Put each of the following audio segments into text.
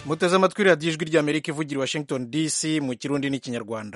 muteze amatwi radiyo ijwi ry'amerika ivugira i washington dc mu kirundi n'ikinyarwanda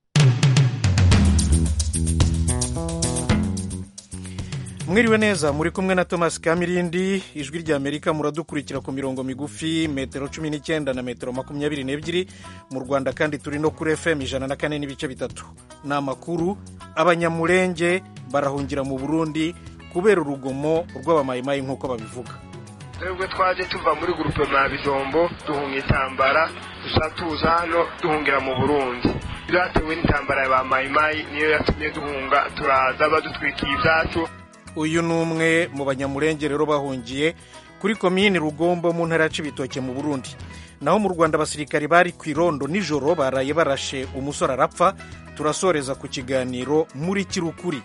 mwiriwe neza muri kumwe na thomas kamirindi ijwi ry'amerika muradukurikira ku mirongo migufi metero cumi n'icyenda na metero makumyabiri n'ebyiri mu rwanda kandi turi no kuri fm ijana na kane n'ibice bitatu ni amakuru abanyamurenge barahungira mu burundi kubera urugomo rw'abamayimayi nk'uko babivuga twebwe twaje tuva muri gurupe mwa bijombo duhunga intambara dusa tuza hano duhungira mu burundi byatewe n'intambara ya ba mayimayi niyo yatumye duhunga turaza badutwikiye ibyacu uyu ni umwe mu banyamurenge rero bahungiye kuri komini rugombo mu ntara ya cibitoke mu burundi naho mu rwanda abasirikari bari ku irondo nijoro baraye barashe umusore arapfa turasoreza ku kiganiro muri kirukuri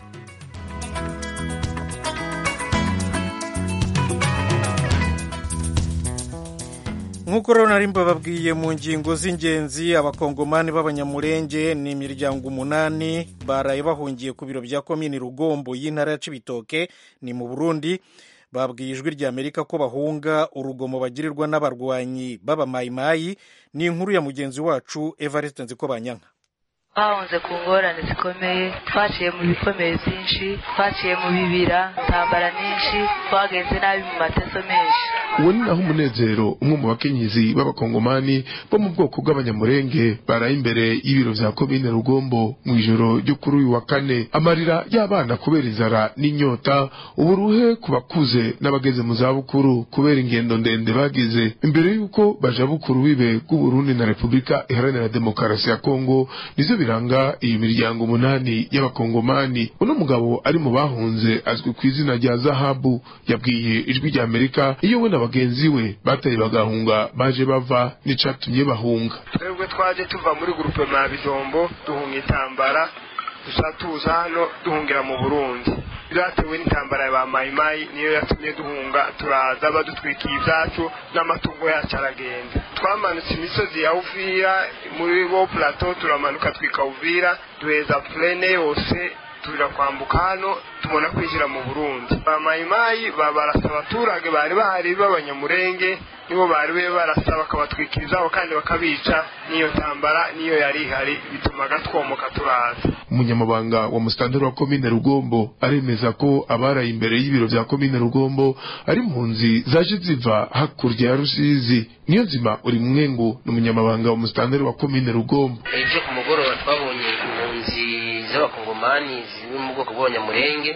nk'uko rero nari mbababwiye mu ngingo z'ingenzi abakongomani b'abanyamurenge ni imiryango umunani baraye bahungiye ku biro bya komini rugombo y'intara ya cibitoke ni mu burundi babwiye ijwi rya amerika ko bahunga urugomo bagirirwa n'abarwanyi b'abamayimayi ni inkuru ya mugenzi wacu evariste nziko banyanka twahunze ku ngorane zikomeye twaciye mu bikomeye byinshi twaciye mu bibira intambara nyinshi twagenze nabi mu mateso menshi uwo ni naho umunezero umwe mu bakenyezi b'abakongomani bo mu bwoko bw'abanyamurenge baraye imbere y'ibiro vya komine rugombo mu ijoro ryo kuri uyu wa kane amarira y'abana kubera inzara n'inyota uburuhe ku bakuze n'abageze mu zabukuru kubera ingendo ndende bagize imbere y'uko baja bukuru bibe bw'uburundi na repubulika iharanira demokarasi ya kongo nizo biranga iyi miryango umunani y'abakongomani uno mugabo ari mu bahunze azwi ku izina rya zahabu yabwiye ijwi rya amerika iyo we na bagenzi we bataye bagahunga baje bava n'icatumye bahunga twebwe twaje tuva muri gurupe mwa bijombo duhunga intambara dusa tuza hano duhungira mu burundi byatewe n'intambara ya ba mayimayi niyo yatumye duhunga turaza badutwikiye ibyacu n'amatungo yacu aragenda twamanutse imisozi ya uvira muri bo plateau turamanuka twika uvira duheza plene yose tubira kwambuka hano tubona kwinjira mu burundi ba mayimayi barasa abaturage bari bahari b'abanyamurenge nibo bari be barasa bakabatwikira izabo kandi bakabica n'iyo ntambara niyo yari ihari bitumaga twomoka turaza umunyamabanga wa musitanteri wa komine rugombo aremeza ko abaraye imbere y'ibiro vya komine rugombo ari impunzi zaje ziva hakurya ya rusizi niyo nzima uri mwengu ni umunyamabanga wa musitanteri wa komine rugombo ejo ku mugoroba twabonye impunzi z'abakongomani ziri mu bwoko bw'abanyamurenge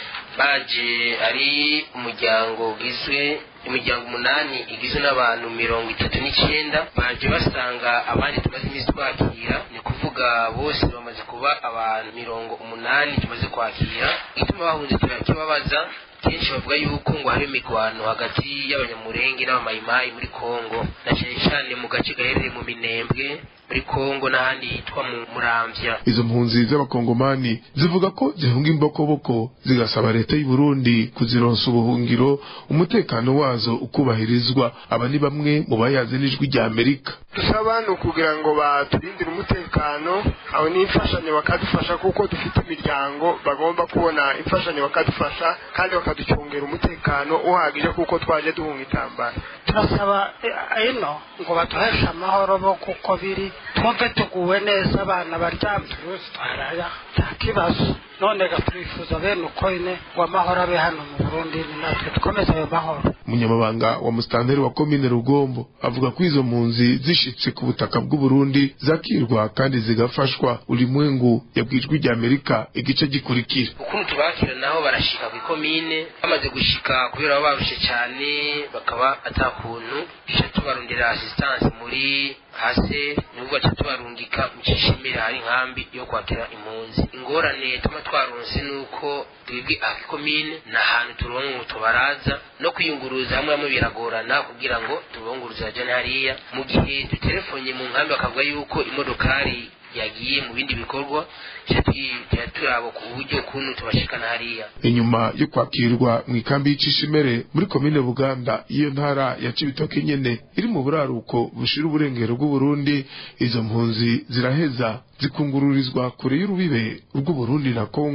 baje ari umuryango ugizwe imiryango umunani igizwe n'abantu mirongo itatu n'icyenda baje basanga abandi tumaze iminsi twakira ni kuvuga bose bamaze kuba abantu mirongo umunani tumaze kwakira ituma bahunze turakibabaza kenshi bavuga yuko ngo hari imigwano hagati y'abanyamurenge n'abamayimayi muri kongo na cyane cyane mu gace gaherereye mu minembwe muri kongo n'ahandi hitwa mu muramvya izo mpunzi z'abakongomani zivuga ko zihunga imbokoboko zigasaba leta y'u Burundi kuzironsa ubuhungiro umutekano wazo ukubahirizwa aba ni bamwe mu bayaze n'ijwi rya Amerika dusaba ni ukugira ngo baturindire umutekano aho n'imfashanyo bakadufasha kuko dufite imiryango bagomba kubona imfashanyo bakadufasha kandi bakaducungera umutekano uhagije kuko twaje duhunga intambara turasaba ino ngo baduheshe amahoro bo kuko biri twumve tuguwe neza abana baryamye turuzi twaraya nta kibazo none turifuza bene uko ine ngo amahoro abe hano mu burundi ni natwe dukomeze ayo mahoro umunyamabanga wa musitanteri wa komine rugombo avuga ko izo mpunzi zishitse ku butaka bw'uburundi zakirwa kandi zigafashwa ulimwengu yabwijwe rya amerika igice gikurikira ukuntu tubakira naho barashika ku ikomine bamaze gushika kubera baba barushe cyane bakaba atakuntu duca tubarondera asistanse muri hase nubwo baca tubarungika mu cishimira hari inkambi yo kwakira impunzi ingorane tuma twaronse nuko twebwe akikomine ni ahantu turonka tubaraza no kwiyunguruza hamwe hamwe biragorana kugira ngo tubunguruze bajane hariya mu gihe duterefonye mu nkambi bakavuga yuko imodokari yagiye mu bindi bikorwa tuba turaba ku buryo kuntu tubashikana hariya inyuma yo kwakirwa mu ikambi y'icishimere muri komine buganda iyo ntara ya cibitoke nyene iri mu buraruko bushira uburengero bw'uburundi izo mpunzi ziraheza zikungururizwa kure y'urubibe rw'uburundi na kongo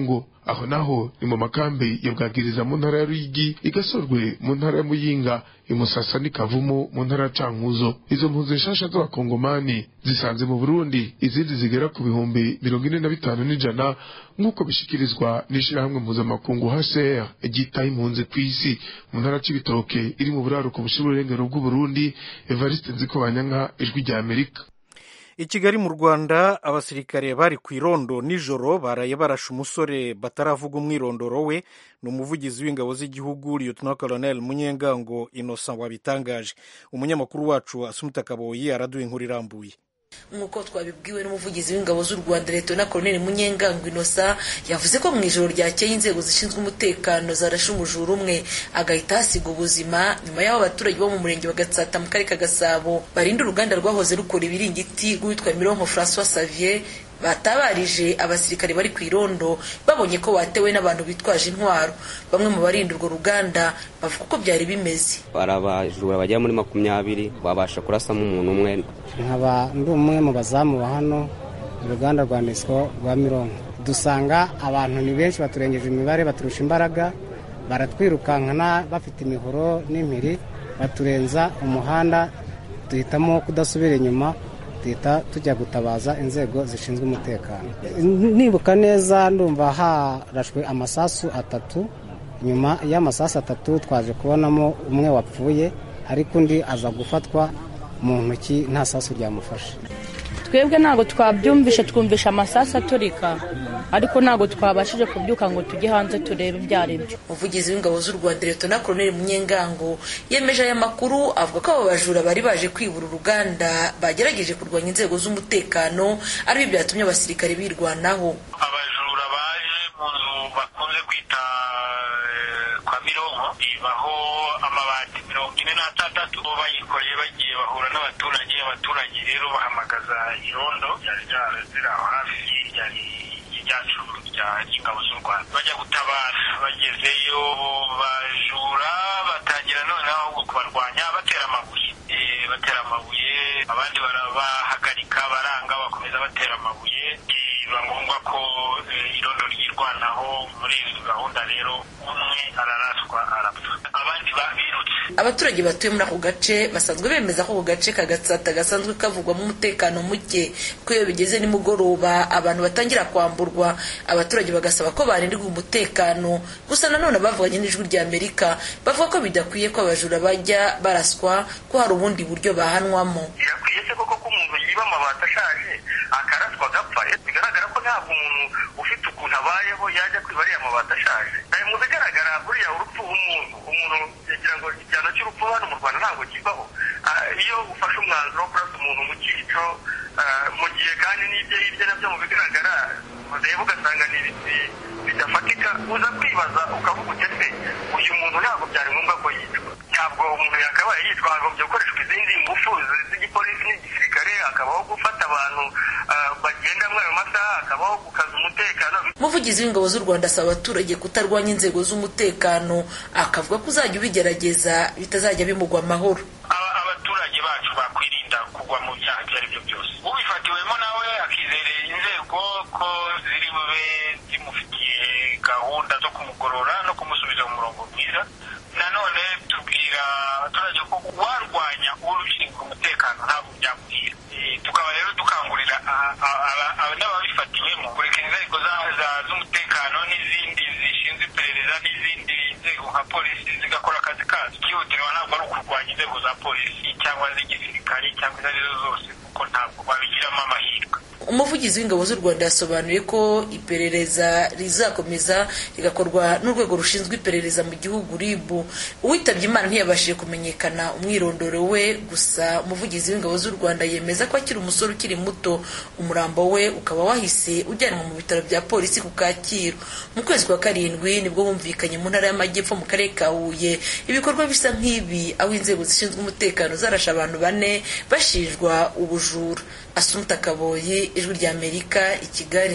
aho naho ni mu makambi ya bwagiriza mu ntara ya ruyigi igasorwe mu ntara ya muyinga imusasa n'ikavumu mu ntara ya cankuzo izo mpunzi nshasha z'abakongomani zisanze mu burundi izindi zigera ku bihumbi mirongo ine na bitanu n'ijana nk'uko bishikirizwa n'ishirahamwe mpuzamakungu hcr ryitaho impunzi ku isi mu ntara c'ibitoke iri mu buraruko bushira ururengero bw'uburundi evariste nzikobanyanka ijwi rya amerika i kigali mu rwanda abasirikare bari ku irondo nijoro baraye barashe umusore bataravuga umwirondoro we ni umuvugizi w'ingabo z'igihugu lieutenant colonel munyengango innocent wabitangaje umunyamakuru wacu asumuta kaboyi araduha inkuru irambuye nk'uko twabibwiwe n'umuvugizi w'ingabo z'u rwanda leta na koroneli munyengango inosa yavuze ko mu ijoro ryakeye inzego zishinzwe umutekano zarashe umujura umwe agahita hasiga ubuzima nyuma y'aho abaturage bo mu murenge wa gatsata mu karere ka gasabo barinda uruganda rwahoze rukora ibiringiti rwitwa mironko francois savier batabarije abasirikare bari ku irondo babonye ko batewe n'abantu bitwaje intwaro bamwe mu barinda urwo ruganda bavuga uko byari bimeze hari abajura bagera muri makumyabiri babasha kurasamo umuntu umwe nkaba ndi umwe mu bazamu ba hano uruganda rwa nesco rwa mironko dusanga abantu ni benshi baturengeje imibare baturusha imbaraga baratwirukankana bafite imihoro n'impiri baturenza umuhanda duhitamo kudasubira inyuma duhita tujya gutabaza inzego zishinzwe umutekano nibuka neza ndumva harashwe amasasu atatu nyuma y'amasasu atatu twaje kubonamo umwe wapfuye ariko undi aza gufatwa mu ntoki nta sasu ryamufashe twebwe ntabwo twabyumvishe twumvisha amasasu aturika ariko ntabwo twabashije kubyuka ngo tujye hanze turebe ibyo ari byo umuvugizi w'ingabo z'u rwanda leta na koroneli munyengango yemeje aya makuru avuga ko abo bajura bari baje kwibura uruganda bagerageje kurwanya inzego z'umutekano aribyo byatumye abasirikare birwanaho abajura baje mu nzu bakunze kwita kwa mironko ibaho amabati mirongo ine n'atandatu bo bayikoreye bagiye bahura n'abaturage abaturage rero bahamagaza irondo ryari ziri aho hafi ryari ryacu ry'ingabo z'u rwanda bajya gutabara bagezeyo bajura batangira noneho ahubwo kubarwanya batera amabuye batera amabuye abandi barabahagarika baranga bakomeza batera amabuye biba ngombwa ko irondo ryirwanaho muri izo gahunda rero umwe araraswa arapfa abandi babirutse abaturage batuye muri ako gace basanzwe bemeza ko ako gace ka gatsata gasanzwe kavugwamo umutekano muke ko iyo bigeze nimugoroba abantu batangira kwamburwa abaturage bagasaba ko barindirwa umutekano gusa nanone bavuganye n'ijwi rya amerika bavuga ko bidakwiye ko abajura bajya baraswa ko hari ubundi buryo bahanwamo birakwiye se koko ko umuntu yiba amabati ashaje akaraswa agapfa bigaragara ko ntabwo umuntu ufite ukuntu abayeho yajya kwiba ariya mabati ashaje mu bigaragara buriya urupfu umuntu umuntu yagira ngo igihano cy'urupfu hano mu rwanda ntabwo kibaho iyo ufashe umwanzuro wo kurasa umuntu mu cyico mu gihe kandi n'ibyo hirya nabyo mu bigaragara ureba ugasanga ni ibiti bidafatika uza kwibaza ukavuga uti ese uyu muntu ntabwo byari ngombwa ko yicwa ntabwo umuntu yakabaye yitwa hagombye gukoreshwa izindi ngufu z'igipolisi n'igisirikare hakabaho gufata abantu bagenda muri ayo masaha hakabaho gukaza umutekano umuvugizi w'ingabo z'u rwanda asaba abaturage kutarwanya inzego z'umutekano akavuga ko uzajya ubigerageza bitazajya bimugwa amahoro abaturage bacu bakwirinda kugwa mu byaha ibyo ari byo byose ubifatiwemo nawe akizerera inzego ko ziri bube zimufitiye gahunda zo kumugorora no kumusubiza mu murongo mwiza nanone tubwira abaturage ko warwanya urushinzwe umutekano ntabwo byamuhira tukaba rero dukangurira n'ababifatiwemo kureka inzego z'umutekano n'izindi zishinzwe iperereza n'izindi nzego nka polisi zigakora akazi kazo ikihutirwa ntabwo ari ukurwanya inzego za polisi cyangwa z'igisirikare cyangwa izo arizo zose kuko ntabwo babigiramo amahirwe umuvugizi w'ingabo z'u rwanda yasobanuye ko iperereza rizakomeza rigakorwa n'urwego rushinzwe iperereza mu gihugu rib uwitabye imana ntiyabashije kumenyekana umwirondoro we gusa umuvugizi w'ingabo z'u rwanda yemeza ko akiri umusore ukiri muto umurambo we ukaba wahise ujyanwa mu bitaro bya polisi ku kacyiru mu kwezi kwa karindwi nibwo humvikanye mu ntara y'amajyepfo mu karere ka huye ibikorwa bisa nk'ibi aho inzego zishinzwe umutekano zarashe abantu bane bashinjwa ubujura asumuta kaboyi ijwi rya amerika i kigali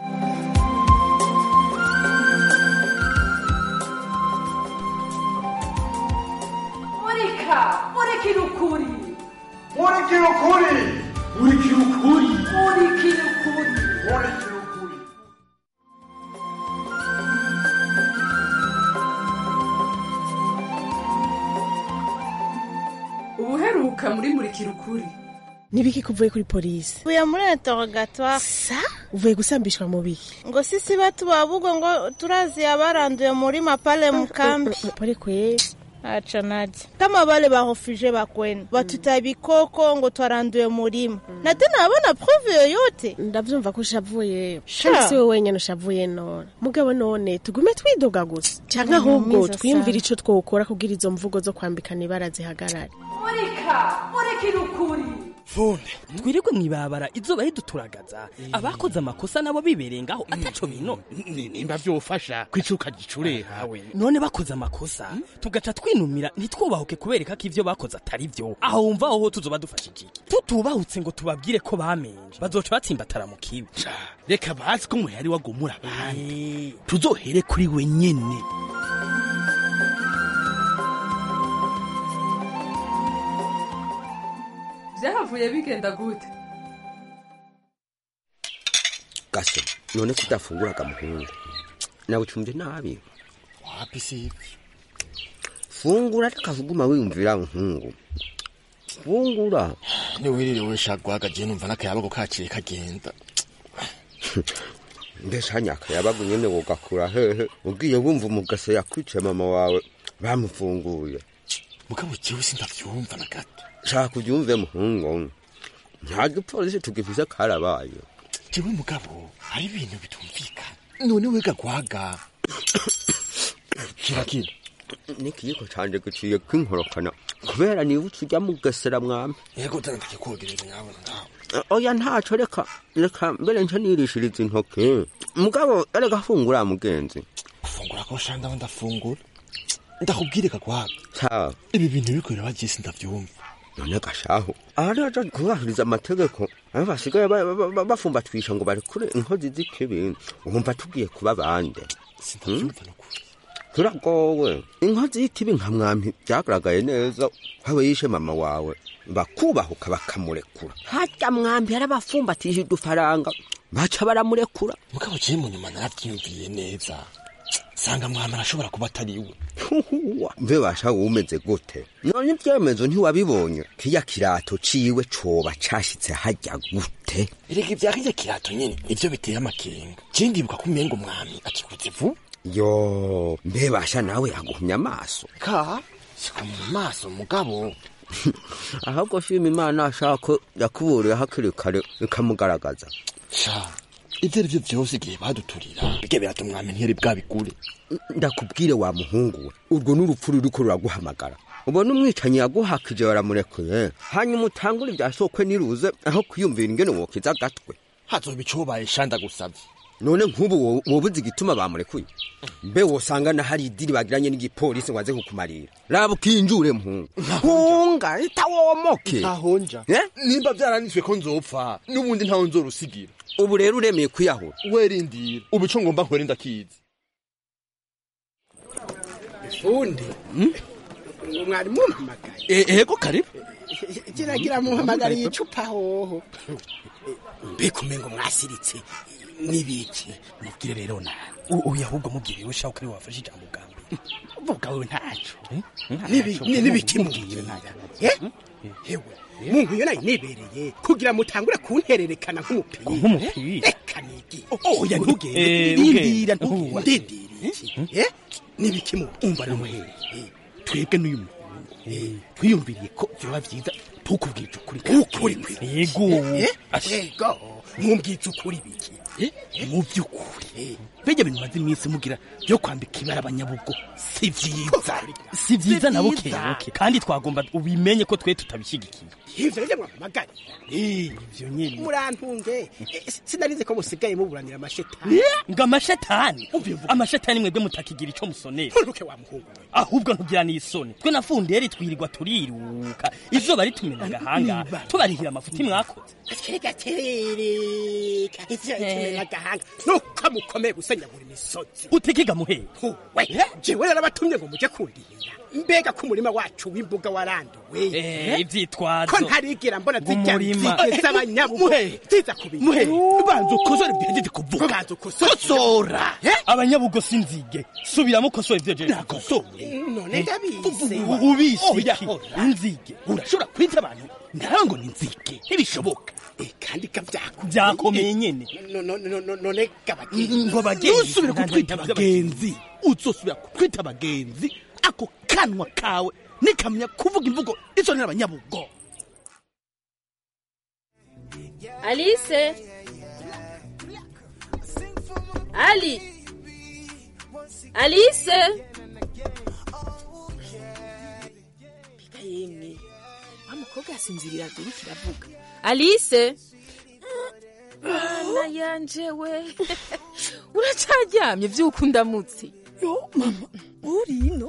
murika murikira ukuri murikira ukuri murikira ukuri murikira ukuri murikira ukuri heruka muri murikira ukuri nibiki kuvuye kuri polisi uvuye muri interrogatoire sa uvuye gusambishwa mu biki ngo sisi batu babugo ngo turazi abaranduye muri mapale mukambi pole kweli acha naje kama wale barefugee bakwenu batuta bikoko ngo twaranduye murima na tena abona prove yoyote ndavyumva ko ushavuye Sha. kandi si wowe wenyene ushavuye none mugabo none tugume twidoga gusa canke Ni ahubwo mwiza twiyumvira sana. ico twokora kugira izo mvugo zo kwambikana ibara zihagarare murika murikira ukuri funde twirirwe mwibabara izuba riduturagaza abakoze amakosa nabo bibereye ngaho ataco bino nimba vyofasha kwicuka gicure hawe none bakoze amakosa tugaca twinumira ntitwubahuke kubereka ko ivyo bakoze atari vyo aho wumva aho tuzoba dufashije iki tutubahutse ngo tubabwire ko bamenje bazoca batsimbatara mu kibi reka bazi ko umuhari wagomura abandi tuzohere kuri we nyene vyahavuye bigenda gute gase none kudafunguraga muhungu nawe ucumvye nabi wapi sivi fungura reka kuguma wiyumvira muhungu fungura niwiririwe shagwaga je numva n'akayabago kaciye kagenda mbese hanyaka yabaga nyene wogakura hehe ugiye wumva umugase yakwice mama wawe bamufunguye mugabo jewe sindavyumva na gato shaka ubyumve muhungu nta gipolisi tugifise karabaye jewe mugabo hari ibintu bitumvikana none wiga gwaga kira kira n'ikiyiko canje giciye kwinkorokana kubera nibutse ujya mugesera mwami yego dana ndakikogereza nyabona ngaho oya ntaco reka reka mbere nca nirishiriza intoke mugabo erega fungura mugenzi gufungura ko shanda aho ndafungura ndakubwire kagwaga sawa ibi bintu biriko biraba je sindavyumva none gashaho aha rero aja kubahiriza amategeko aho basigaye ba- ba- ba- bafumbatwisha ngo barekure inkozi z'ikibi wumva tugiye kuba bande turagowe inkozi y'ikibi nka mwami byagaragaye neza aho yishe mama wawe bakubahuka bakamurekura harya mwambi yarabafumbatije udufaranga baca baramurekura mugabo je mu nyuma naravyiyumviye neza sanga mwami arashobora kuba atari we mve basha wumeze gute none ibyemezo ntiwabibonye kiya kirato ciwe coba cashitse harya gute erega ivya kirya kirato nyene nivyo biteye amakenga je ndibuka ko umengo umwami akikuze vuba yo mbe basha nawe yaguhumya amaso ka siko mu maso mugabo ahubwo shima imana ashaka ko yakuburiye hakiri kare bikamugaragaza sha ivyo ari vyo vyose igihe baduturira birya birato umwami ntiyari bwabigure ndakubwire wa muhungu we urwo n'urupfu ruriko ruraguhamagara ubona umwicanyi yaguhakije baramurekuye hanyuma utangure ibya sokwe niruze aho kwiyumvira ingene wokiza agatwe hazoba icobaye shanda gusavye none nk'ubu wo- wobuze igituma bamurekuye mbe wosanga na hari idiri bagiranye n'igipolisi ngo aze kukumarira raba ukinjure mpungu hunga itawomoke ntahonja Eh? nimba vyaranitswe ko nzopfa n'ubundi ntawe nzorusigira ubu rero uremeye kwiyahura werindira ubu ico ngomba nkore ndakizi fundi mwari mumpamagaye ego karibu kiragira muhamagariye icupa hoho mbega umengo mwasiritse n'ibiki mubwire rero na uyu ahubwo mubwire we shaka ari wafashe ijambo bwa mbere vuga we ntaco n'ibiki mubwire hewe muntu iyo nayo nibereye kugira mutangure kuntererekana nk'umupira Nk'umupira? reka nigi oya ntugende Eh, ndindira ugende. ndindira iki Eh? n'ibiki mubwire umva namuhere twebwe n'uyu muntu Eh, twiyumviriye ko vyoba vyiza tukubwije ukuri ukuri yego yego mumbwiza ukuri biki mu by'ukuri bijya bintu maze iminsi mugira byo kwambika ibara abanyabugo si vyiza si vyiza na buke buke kandi twagomba ubimenye ko twe tutabishyigikiye ivyo rero mwampamagaye ivyo nyene murantunge Eh, sinarize ko musigaye muburanira amashetani ngo amashetani amashetani mwebwe mutakigira ico musonera nturuke wa muhungu we ahubwo ntugira n'isoni twe na funderi twirirwa turiruka izuba ritumena agahanga tubarihira amafuti mwakoze gatereka tereka ivyo itumena agahanga nuko ko mukomeye gusenya buri misozi utikiga muhera we jewe narabatumye ngo muje kundihira mbega ko umurima wacu w'imbuga waranduwe Eh, ivyitwazo. ko ntarigira mbona zijya Umurima. zige z'abanyabugo Muhe. ziza kubira muhe banza ukosore ibyo kuvuga banza ukosore kosora abanyabugo sinzige subiramo ukosore ivyo jeje nakosore none ndabizi ubisi Oya, iki ora. inzige urashobora kwita abantu ndaho ngo ni inzige ntibishoboka kandi kavyakomeye vyakomeye nyene none gabagenzi ngo abagenzi ntusubire kutwita abagenzi uzosubira kutwita abagenzi ako kanwa kawe nikamenya kuvuga imvugo isonera abanyabugo Alice Ali Alice Bika yemwe wa mukobwa yasinzirira dore kiravuga Alice Mwana yanje we uracaryamye vy'ukunda mutsi yo mama uri ino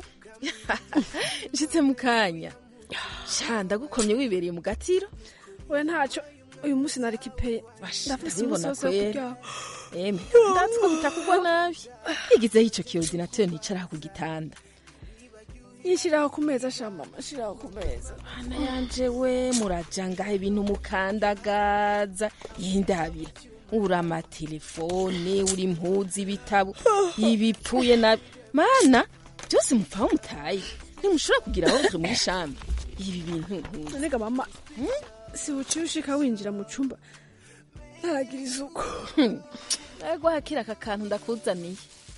nshitse mu kanya sha ndagukomye wibereye mu gatiro we ntacyo uyu munsi nari kipeye ndafise ndabibona umusozi wo kwera kuryama eme ndatsi ko bitakugwa nabi igizeho ico kiordinateur nicaraho ku gitanda yishyiraho ku meza sha mama shiraho ku meza Mana yanje we muraja ngaho ibintu mukandagaza yindabira uri amatelefone uri impuzu ibitabo ibipfuye na mana byose mupfaho mutaye ntimushobora kugira aho muri shambi ibi bintu nkuzi nonega mama si buciye ushika winjira mu cumba ntaragira isuku ego hakira aka kantu ndakuzaniye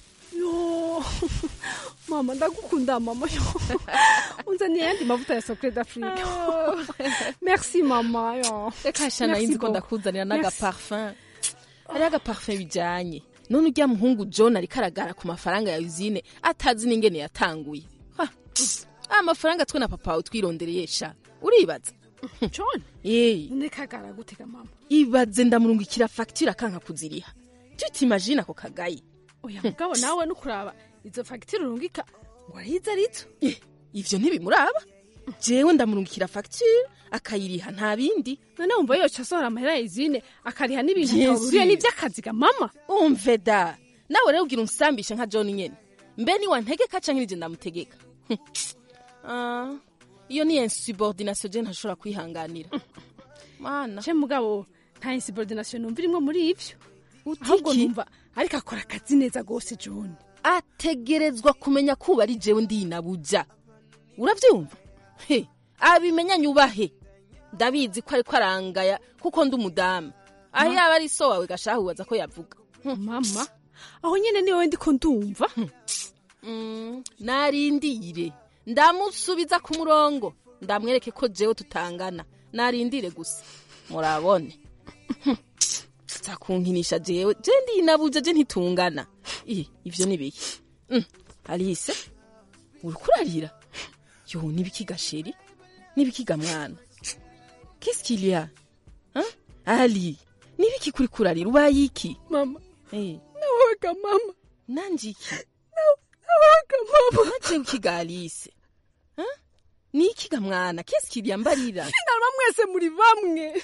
yo mama ndagukunda mama yo unzaniye ayandi mavuta ya sokre d'afrique merci mama yo reka shana Merci yinzi ko beaucoup. ndakuzanira Merci. n'agaparfum hariho agaparfum bijanye none urya muhungu john ariko aragara ku mafaranga ya usine atazi n'ingene yatanguye Ha, amafaranga twe na papa wawe twirondereye sha uribaza john yeee none kagara gutega mama ibaze ndamurungikira fagitire akanka kuziriha tutimagine ako kagayi oya mugabo nawe nukuraba izo fagitire urungika ngo arizo arizo ivyo ntibimuraba jewe ndamurungikira fagitire akayiriha nta bindi none wumva yoca asohora amahera ya izine akariha n'ibintu Yesu. atahuriye n'ivy'akazi ga mama umve da nawe rero ugira unsambishe nka john nyene mbe ni wantegeka canke nije ndamutegeka Hm. Ah, iyo ni insubordination je ntashobora kwihanganira mana ce mugabo nta insubordination numva irimwo muri ivyo ahubwo Utiki? numva ariko akora akazi neza gose john ategerezwa kumenya kuba ari jewe ndinabuja uravyumva he abimenya nyubahe ndabizi ko ariko arangaya kuko ndi umudamu aho yaba ari so wawe gashahubaza ko yavuga mama aho nyene niwe ndiko ndumva Mm, narindire ndamusubiza ku murongo ndamwereke ko jewe tutangana narindire gusa murabone za kunkinisha jewe je ndinabuja je ntitungana Ih, ivyo ni biki Mm, alice uriko urarira yo nibiki gasheri nibiki ga mwana qu'est-ce qu'il y a hein? ali nibiki kuri kurarira ubaye iki mama eh nawaga mama nanje iki nawaga mama naje ukiga alice Hein? ni iki ga mwana qu'est-ce qu'il y a mbarira finalma mwese muri bamwe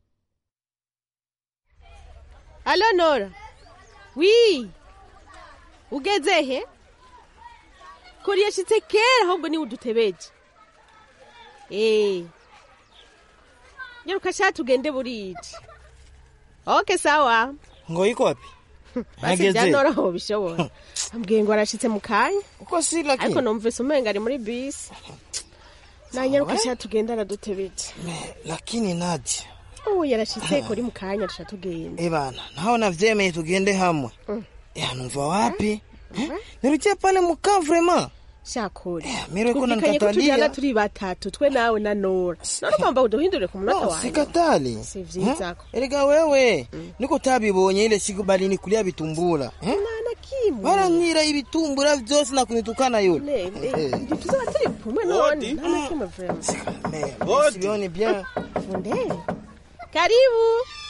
Alo Nora. Oui. Ugeze he? Kuri yashitse kera ahubwo ni udutebeje. Eh. Nyaruka sha tugende burije. Okay sawa. ngo iko wapi Basi bya Nora ho bishobora. Ambwiye ngo arashitse mu kanya. uko si lakini Ariko numvise umenga ari muri bisi. Na nyaruka sha tugende aradutebeje. lakini nadia Ubu yarashitse kuri mu kanya rusha tugenda. eh bana naho navyemeye tugende hamwe eh numva wapi Eh, nirukie pale mukaa vraiment Shakuri. mire ko Twumvikanye ko tujyana nanikatalia turi batatu twe nawe na Nora. None ugomba uduhindure ku munota No, wawe. sikatali Si vyiza Eh, erega wewe niko utabibonye ile siku bali nikulia vitumbura eh? Nana kimwe. baranyira ibitumbura vyose na kunitukana yule Ne, Eh. ne. Tuzaba turi kumwe none. Nana kimwe vraiment. Eh, sioni bien Funde. Karibu.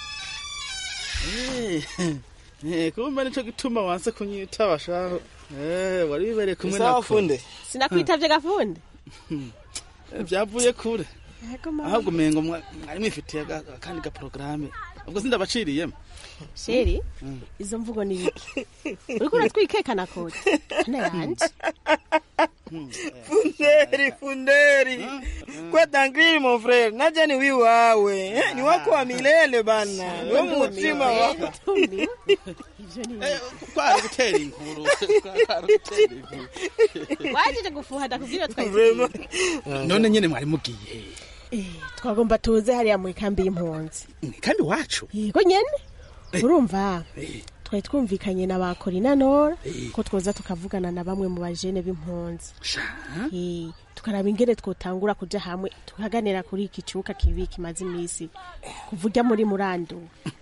Eh, kumbe nico gituma wanse kunyitaba shaho Eh, wari wibereye kumwe Sawa, nako funde. Sinakwitavye gafunde. Eh, vyavuye kure Yego mama. ahubwo umengo mwa- mwari mwifitiye aga- akandi gaporogaramu ubwo sindabaciriyemo sheri izo mvugo ni biki uriko uratwikekana kode ana yanje Funderi, funderi. Kwa tangiri mon frère, naja ni wi wawe. Eh, Ni wako wa milele bana. Wo mutima wako. kwari gutera inkuru kwari gutera inkuru wajeje gufuha ndakubwira Vraiment. none nyene mwari mugiye twagomba tuze hariya mu ikambi y'impunzi kandi wacu yego nyene urumva twari twumvikanye na ba Corina Nora ko twoza tukavugana na bamwe mu bajene b'impunzi Eh, tukaraba ingene twotangura kuja hamwe tukaganira kuri iki cuka kibi kimaze imisi kuvuga muri murando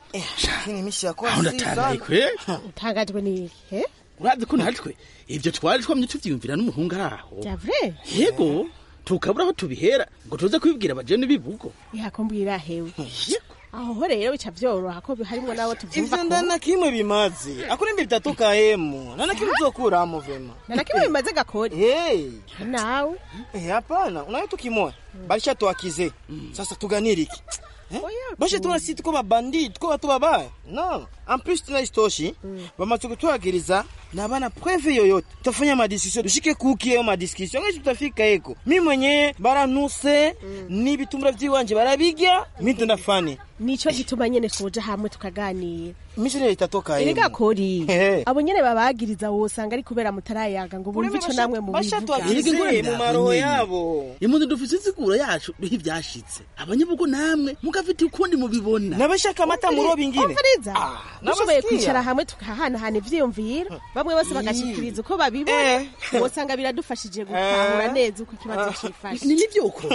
Kini mishi yako aho ndatangaye kwe utangajwe n'iki eh urazi ko natwe ibyo twari twamye tuvyiyumvira n'umuhungu ari aho bya vrai yego tukabura aho tubihera ngo tuze kubibwira abajene bibugo yakombwira hewe aho ho rero bica vyoroha ko harimo nabo tuvyumva Ivyo ndana kimwe bimaze. Akuri mbi bitatoka hemu. Nana kimwe uzokuramo vema. nana kimwe bimaze gakori Hey. nawe Eh, hapana. Unayo tukimoya. Balisha tuakize. Sasa tuganire iki? Eh? Basha tuna sisi tuko mabandi, tuko watu babaya. No. En plus tuna istoshi. Bamaze kutwagiriza na bana preve yoyote. Tutafanya madiscussion. Dushike kuki yo madiscussion. Ngeje tutafika eko. Mimi mwenyewe baranuse ni bitumbura vyiwanje barabigya. Mimi ndafani. nico gituma nyene twoja hamwe tukaganira Mishi rero itatoka hemu. erega kori Ehe. abo nyene babagiriza wosanga ari kubera mutarayaga ngo bumve ico namwe mu basha bivuga twakize mu maroho yabo. imundi dufise insiguro yacu ivyashitse abanyabugo namwe mugafite ukundi mubibona nabashaka amata muroba ingine umviriza dushoboye nabasikia. kwicara hamwe tukahanahana ivyiyumviro bamwe bose bagashikiriza uko babibona wosanga biradufashije gutahura neza uko ikibazo cifashe nivyo uko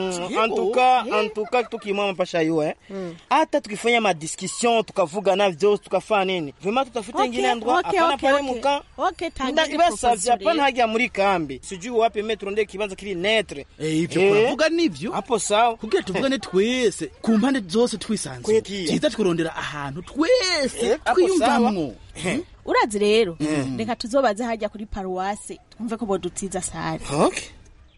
antuka antuka tukimama pasha yue hata tukifanya madiscussion tukavugana vyose tukafanya nini vema tutafute Okay, ingine ndwa okay, hapana okay, pale okay. muka Okay, tangira ibasavye proposal hapana rero. haja muri kambi sijui wapi me turonde ikibanza kiri netre ivyo Eh. turavuga nivyo hapo sawa kugira tuvugane twese ku mpande zose twisanzuye Kwekiye. ciza tukurondera ahantu twese Eh, hapo twiyumvamwo urazi rero reka tuzobaze hajya kuri paruwase twumve ko bodutiza sare okay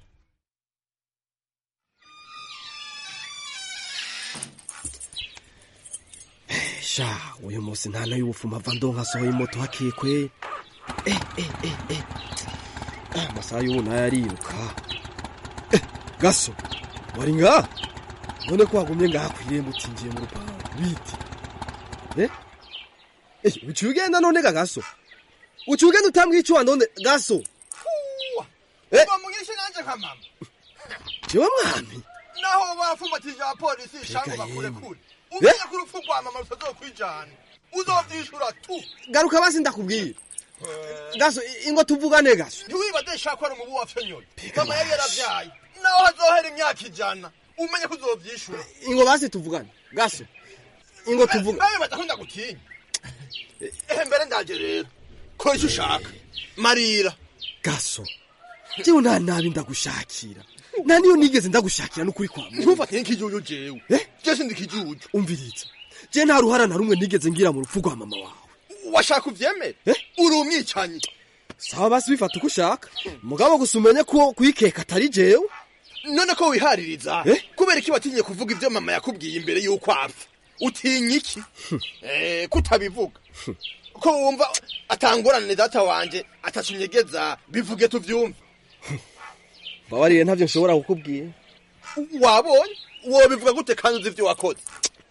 sha uyu munsi nta n'ay'ubufuma ava ndonka asohoye moto hakikwe eh eh eh eh Ah, amasaha y'ubu nayo ariruka Eh, gaso wari ngaha none ko wagumye ngaha kw'irembo utinjiye mu rupangu biti eh eh uciye ugenda none ga gaso uciye ugenda utambwiye icuwa none gaso Eh. bamugishe nanje nka mama jewe mwami naho bafumbatije abapolisi shango Mbega bakure yemwe. kure umenye ko urupfu rwa mama rutazokwijana uzovyishura tu garuka basi ndakubwira gaso i- ingo tuvugane gaso ntiwibaze shaka ari umubu wapfe nyoni mama yari yaravyaye naho hazohera imyaka ijana umenye ko uzovyishura ingo basi tuvugane gaso ingo tuvuga nawe badakunda gutinya ehe mbere ndaje rero ko icyo ushaka marira gaso jewe nta nabi ndagushakira nta niyo nigeze ndagushakira n'ukuri kwa muntu ntufate nk'ikijuju jewe je sindi ikijuju umviriza je nta ruhara na rumwe nigeze ngira mu rupfu rwa mama wawe washaka uvyemere uri umwicanyi sawa basi bifata uko ushaka mugabo gusa umenye ko kuyikeka atari jewe none ko wihaririza kubera iki watinye kuvuga ibyo mama yakubwiye imbere y'uko apfa utinya iki Eh, kutabivuga ko wumva atangorane data wanje atatunyegeza bivuge tuvyumve mbabariye ntavyo nshobora kukubwira wabonye wobivuga gute kandi uzi ivyo wakoze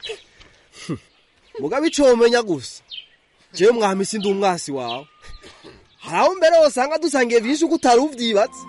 mugabo ico womenya gusa jewe mwami sindi umwasi wawe hari aho mbere wosanga dusangiye vyinshi uko utari uvyibatse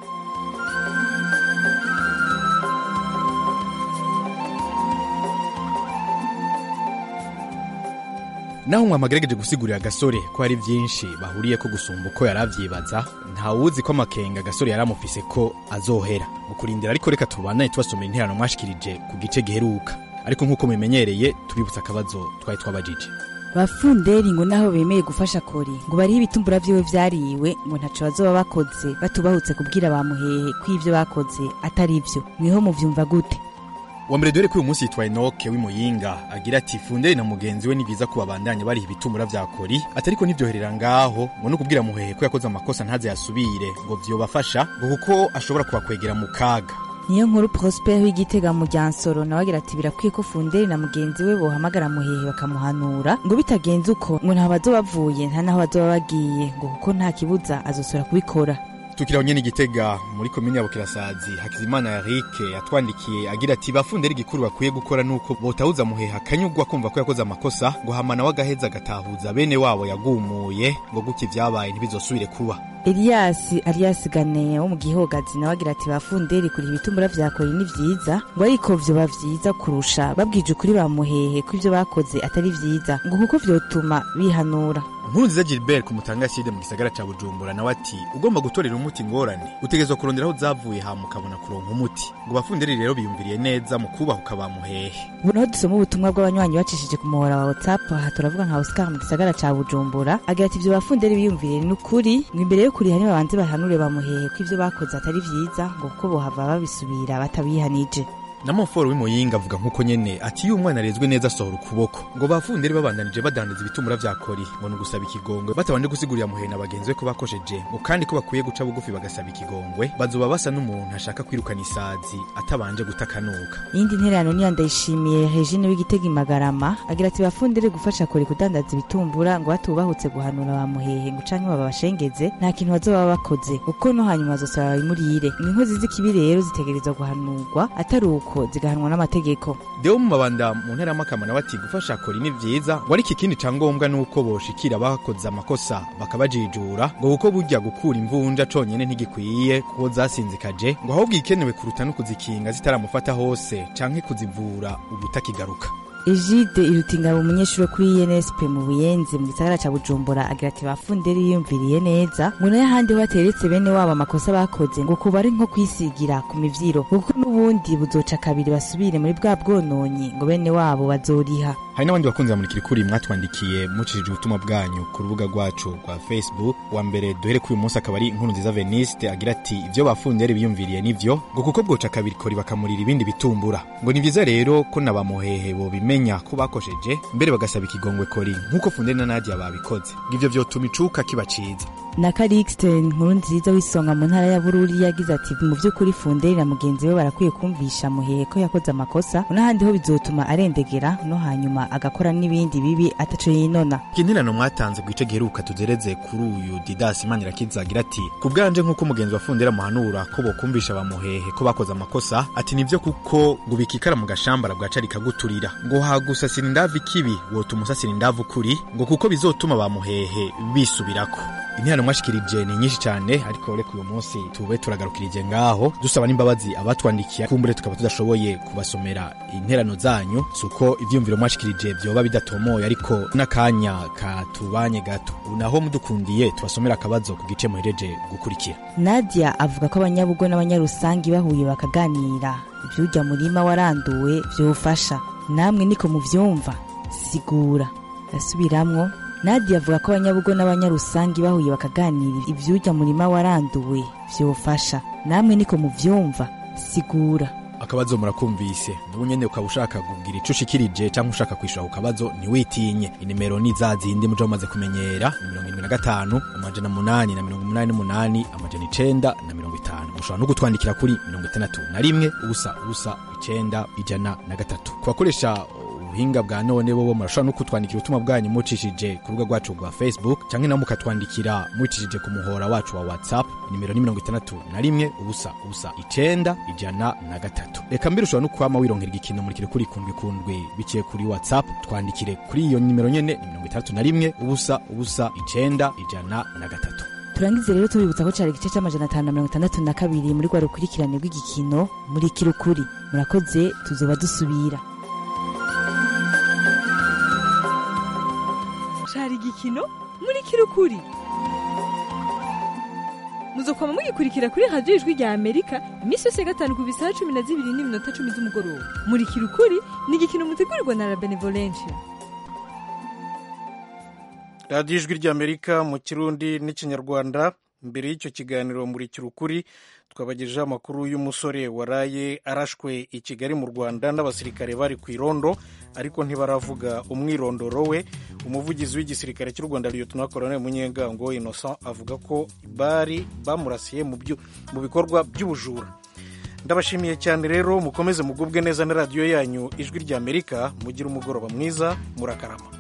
naho mwamagerageje gusigurira agasore ko hari byinshi bahuriye ko gusumba uko yari avyibaza ntawuzi ko amakenga agasore yari amufise ko azohera mu kurindira ariko reka tubandanye tubasomera interano mwashikirije ku gice giheruka ariko nk'uko mubimenyereye tubibutsa akabazo twari twabajije bafunderi ngo naho bemeye gufasha kori ngo bariho ibitumbura vyiwe vyariwe ngo ntaco bazoba bakoze batubahutse kubwira bamuhehe ko ivyo bakoze atari vyo mweho muvyumva gute wa mbere dore ko uyu munsi yitwa enoke w'imuyinga agira ati funderi na mugenzi we ni byiza ko babandanya bariha ibitumbura vya kori atariko ntivyoherera ngaho ngo no kubwira muhehe ko yakoze amakosa ntaze yasubire ngo vyobafasha ngo kuko ashobora kubakwegera mu kaga niyo nkuru prosper w'igitega mu ryansoro nawe agira ati birakwiye ko funderi na mugenzi we bohamagara muhehe bakamuhanura ngo bitagenze uko ngo nta bazoba bavuye nta n'aho bazoba bagiye ngo kuko nta kibuza azosubira kubikora tukiraho nyene igitega muri komine ya bukirasazi hakizimana yarike yatwandikiye agira ati bafundera igikuru bakwiye gukora nuko botahuza muheha akanyugwa kumva ko yakoze amakosa ngo hamana w'agaheza agatahuza bene wabo yagumuye ngo gutya ivyabaye ntibizosubire kuba Elias Arias Gane wo mu gihogazi nawe agira ati bafunderi kuri ibitumbura vyakora ni vyiza ngo ariko vyoba vyiza kurusha babwije ukuri bamuhehe ko ivyo bakoze atari vyiza ngo kuko vyotuma bihanura nkuru nziza gilbert ku mutanga side mu gisagara ca bujumbura nawe ati ugomba gutorera umuti ingorane utegerezwa kurondera aho zavuye hama ukabona kuronka umuti ngo bafunderi rero biyumviriye neza mu kubahuka bamuhehe ubu naho dusoma ubutumwa bw'abanywanyi bacishije ku muhora wa whatsapp aha turavuga nka oscar mu gisagara ca bujumbura agira ati ivyo bafunderi biyumviriye ni ukuri ngo imbere yo kuriha nibabanze bahanure bamuhehe ko ivyo bakoze atari vyiza ngo kuko bohava babisubira batabihanije na moforo w'imuyinga avuga nk'uko nyene ati iyo umwana arezwe neza asohora ukuboko ngo bafunderi babandanije badandaza ibitumura vya kori ngo ni ugusaba ikigongwe batabanje gusigurira muhena bagenzi be ko bakosheje ngo kandi ko bakwiye guca bugufi bagasaba ikigongwe bazoba basa n'umuntu ashaka kwirukana isazi atabanje gutakanuka iyindi ntererano niyo ndayishimiye regine w'igitega imagarama agira ati bafundere gufasha kore kudandaza ibitumbura ngo batubahutse guhanura bamuhehe ngo canke babashengeze nta kintu bazoba bakoze kuko no hanyuma bazosaba babimurire ngo inkozi z'ikibi rero zitegerezwa guhanurwa atari uko zigahanwa n'amategeko deo mu mabanda mu ntara y'amakama nawe ati gufasha kora ni vyiza ngo ariko ikindi ca ngombwa nuko boshikira abakoze amakosa bakabajijura ngo kuko burya gukura imvunja conyene ntigikwiye kuko zasinzikaje ngo ahubwo ikenewe kuruta no kuzikinga zitaramufata hose canke kuzivura ubutakigaruka Egide irutingabo umunyeshuri wo kuri INSP mu Buyenzi mu gisagara ca Bujumbura agira ati bafunderi yiyumviriye neza ngo nayo ahandi ho hateretse bene wabo amakosa bakoze ngo kuba ari nko kwisigira ku mivyiro kuko n'ubundi buzoca kabiri basubire muri bwa bwononyi ngo bene wabo bazoriha hari n'abandi bakunzi bamurikira kuri mwatwandikiye mucishije ubutumwa bwanyu ku rubuga rwacu rwa facebook wa mbere duhere kuri uyu munsi akaba ari inkuru nziza veniste agira ati ibyo bafunderi biyumviriye nivyo ngo kuko bwoca kabiri kori bakamurira ibindi bitumbura ngo ni vyiza rero ko na bamuhehe bobimenya ko bakosheje mbere bagasaba ikigongwe kori nk'uko funderi na nadia babikoze ngo ivyo vyotuma icuka kiba ciza na Calixte inkuru nziza w'isonga mu ntara ya Bururi yagize ati mu by'ukuri funderi na mugenzi we barakwiye kumvisha muhehe ko yakoze amakosa n'ahandi ho bizotuma arendegera no hanyuma agakora n'ibindi bibi ataco yinona kinterano mwatanze ku gice giheruka tugereze kuri uyu didasi manirakiza agira ati ku bwanje nk'uko umugenzi wa fundera muhanura ko bokumvisha bamuhehe ko bakoze amakosa ati nivyo kuko ngo bikikara mu gashambara bwaca rikaguturira ngo hagusasira indavu ikibi wotuma usasira indavu kuri ngo kuko bizotuma bamuhehe bisubirako interano mwashikirije ni nyinshi cyane ariko reka uyu munsi tube turagarukirije ngaho dusaba n'imbabazi abatwandikiye kumbure tukaba tudashoboye kubasomera interano zanyu suko ivyumviro mwashikirije vyoba bidatomoye ariko n'akanya katubanye gato naho mudukundiye tubasomera akabazo ku gice muhereje gukurikira Nadia avuga ko abanyabugo n'abanyarusangi bahuye bakaganira ivyurya murima waranduwe vyofasha namwe niko muvyumva sigura ndasubiramwo Nadia avuga ko abanyabugo n'abanyarusangi bahuye bakaganira ivyurya murima waranduwe vyofasha namwe niko muvyumva sigura akabazo murakumvise nubu nyene ukaba ushaka kugira ico ushikirije canke ushaka kwishura ku kabazo ntiwitinye inimero ni za zindi muja mumaze kumenyera ni mirongo irindwi na gatanu amajana munani na mirongo umunani n'umunani amajana icenda na mirongo itanu mushobora no kutwandikira kuri mirongo itandatu na rimwe ubusa ubusa icenda ijana na gatatu ku bakoresha ubuhinga bwa none bobo murashobora no kutwandikira ubutumwa bwanyu mucishije ku rubuga rwacu rwa facebook canke nabo mukatwandikira mucishije ku muhora wacu wa whatsapp nimero ni mirongo itandatu na rimwe ubusa ubusa icenda ijana na gatatu reka mbere ushobora no kwama wironkera igikino murikire kuri kundwi kundwi biciye kuri whatsapp twandikire kuri iyo nimero nyene ni mirongo itandatu na rimwe ubusa ubusa icenda ijana na gatatu turangize rero tubibutsa ko cari igice c'amajana atanu na mirongo itandatu na kabiri muri rwa rukurikirane rw'igikino muri kirukuri murakoze tuzoba dusubira cari igikino muri kirukuri muzokwama mugikurikira kuri radiyo ijwi rya amerika iminsi yose ya gatanu ku bisaha cumi na zibiri n'iminota cumi z'umugoroba muri kirukuri ni igikino mutegurirwa na la benevolencia radiyo ijwi ry'amerika mu kirundi n'ikinyarwanda mbere y'icyo kiganiro muri kirukuri twabagejejeho amakuru y'umusore waraye arashwe i kigali mu rwanda n'abasirikare bari ku irondo ariko ntibaravuga umwirondoro we umuvugizi w'igisirikare cy'u rwanda liyotona koroneli munyengango innocent avuga ko bari bamurasiye mu bikorwa by'ubujura ndabashimiye cyane rero mukomeze mugubwe neza na radiyo yanyu ijwi ry'amerika mugire umugoroba mwiza murakarama